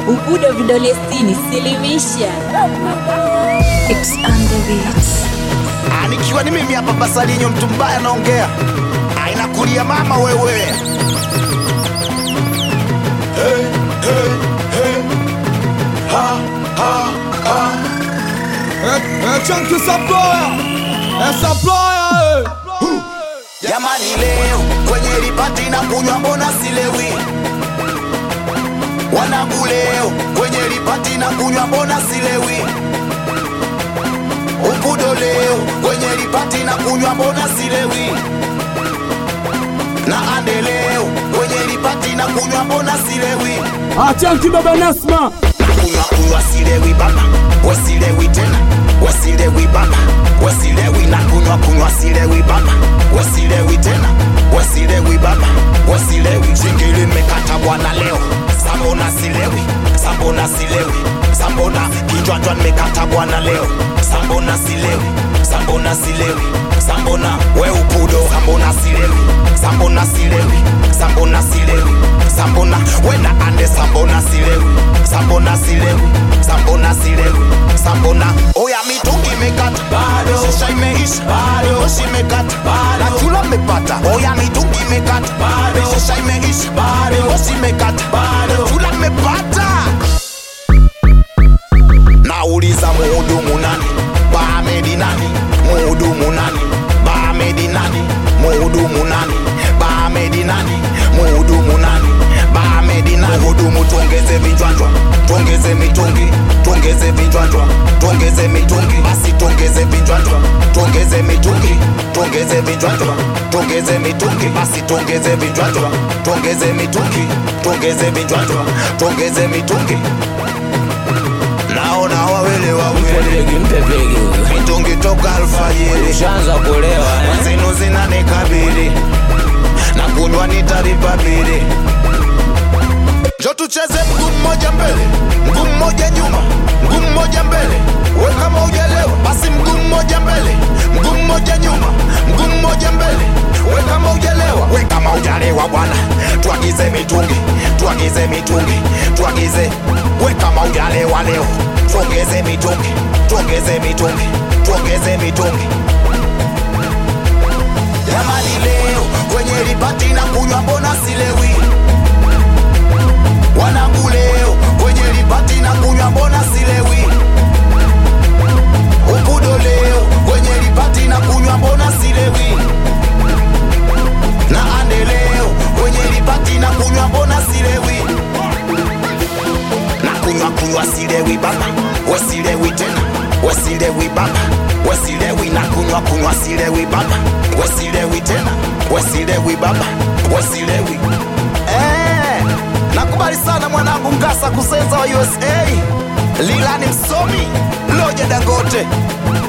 Ubudo vidole sitini, silimisha. It's on the beats. Ah, nikiwa ni mimi hapa Basalinyo, mtu mbaya naongea, ainakulia mama wewe. Hey, hey, hey. Ha, ha, ha. Chunky supplier, eh, supplier, eh. Jamani, leo kwenye lipati na kunywa, mbona silewi? Wanangu, leo kwenye lipati na kunywa, mbona silewi? Ubudo leo kwenye lipati na kunywa, mbona silewi? Na ande leo kwenye lipati na kunywa, mbona silewi? Ah, Chunky baba Nasma. kunywa kunywa silewi baba wesilewi tena wesilewi baba wesilewi na kunywa kunywa silewi baba wesilewi tena wesilewi baba wesilewi shingili mmekata bwana leo sambona silewi sambona silewi sambona kijwajwa nimekata bwana leo sambona silewi sambona silewi sambona we upudo sambona silewi sambona silewi sambona silewi sambona wena ande sambona silewi sambona silewi sambona silewi sambona oya mitungi imekata bado shisha imeisha bado moshi imekata bado na chula mmepata oya mitungi imekata bado shisha imeisha bado moshi imekata bado chula mmepata nauliza muhudumu nani baamedi nani muhudumu nani baamedi nani muhudumu nani baamedi nani muhudumu nani baamedi nani muhudumu tuongeze vinjwanjwa tuongeze mitungi tuongeze vinjwanjwa tuongeze mitungi basi tuongeze vinjwanjwa tuongeze mitungi tuongeze vinjwanjwa tuongeze mitungi basi tuongeze vinjwanjwa tuongeze mitungi tuongeze vinjwanjwa tuongeze mitungi naona wawili wawili Mpepegi, mpepegi huyo. mitungi toka alfajiri Ushaanza kulewa eh? zinu zinanikabili na kunywa nitalipa bili njo tucheze mguu mmoja mbele mguu mmoja nyuma mguu mmoja mbele we kama ujalewa basi mguu mmoja mbele mguu mmoja nyuma mguu mmoja mbele we kama ujalewa we kama ujalewa bwana tuagize mitungi tuagize mitungi tuagize we kama ujalewa leo tuongeze mitungi tuongeze mitungi tuongeze mitungi jamani leo kwenye lipati na kunywa mbona silewi wanangu leo kwenye lipati na kunywa mbona silewi ubudo leo kwenye lipati na kunywa mbona silewi na ande leo kwenye lipati na kunywa mbona silewi na kunywa kunywa silewi baba wesilewi tena wesilewi baba wesilewi na kunywa kunywa silewi baba wesilewi tena wesilewi baba wesilewi eh, nakubali sana mwanangu ngasa kusenza wa usa lilani msomi loja dangote